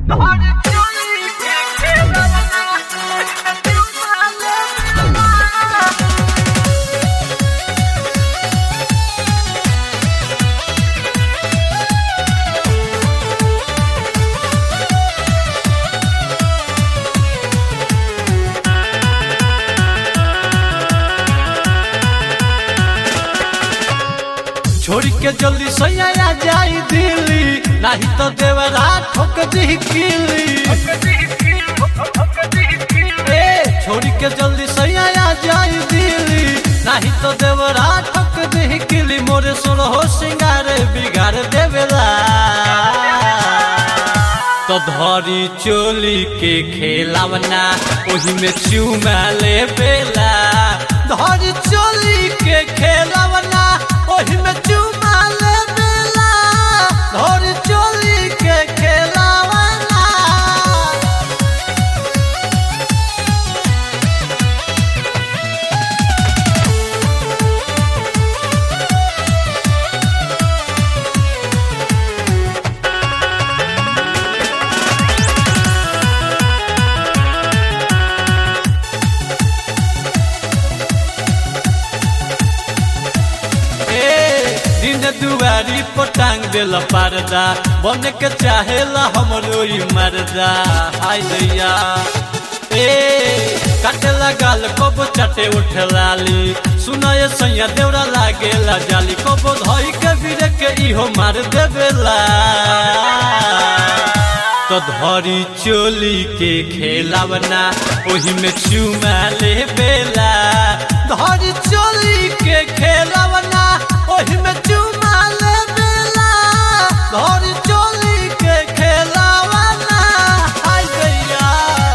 छोड़ के जल्दी सैया जाई दिल्ली नहीं तो देवरा ठोक दी किली ए छोड़ के जल्दी सैया जाई दिल्ली नहीं तो देवरा ठोक दी किली मोरे सोर हो सिंगार बिगाड़ देवेला तो धरी चोली के खेलावना ओही में चूमा ले बेला धरी चोली के खेलावना ओही में चूमा ले बेला धरी चोली के खेलावना ए, दिन दुआरी पर टांग देला पर्दा बन के चाहेला हमरो ई मर्दा हाय दैया ए काटेला गाल कब चटे उठलाली सुनाए सैया देवरा लागेला जाली कब धई के बिरे के इहो मार देवेला तो धरी चोली के खेलावना ओही में चुमा ले बेला धरी चोली के खेलावना ओही में चुमा ले बेला धरी चोली के खेलावना हाय गैया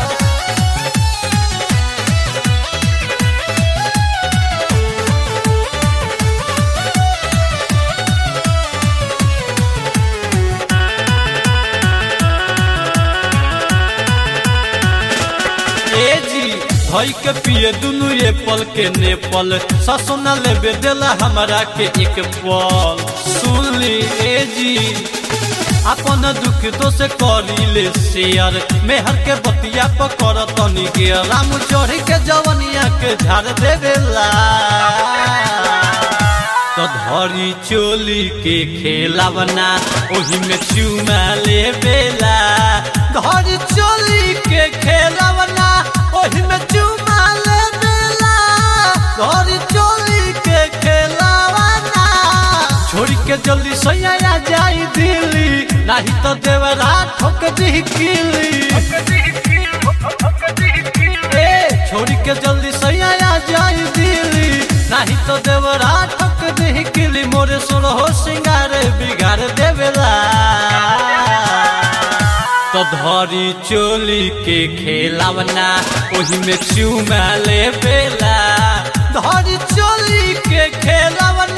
ए जी भई के पिए दुनु ये पल के नेपाल ससुना लेबे देला हमरा के एक पल सुन ली ए जी अपन दुख तो से करी ले शेयर मेहर के बतिया पकड़ तनी के राम चढ़ के जवनिया के झाड़ देवेला तो धरी चोली के खेलावना ओही में चुमा ले बेला धरी चोली के खेलावना ओही में चुमा ले बेला धरी चोली के खेलावना छोड़ के जल्दी सैया जाई दिल्ली नहीं तो देवरा ठोक दी किली ए छोड़ के जल्दी सैया जाई दिल्ली नहीं तो देवरा ठोक दी किली मोरे सोर हो सिंगार बिगाड़ देवेला तो धरी चोली के खेलावना ओही में चुमा ले बेला धरी चोली के खेलावना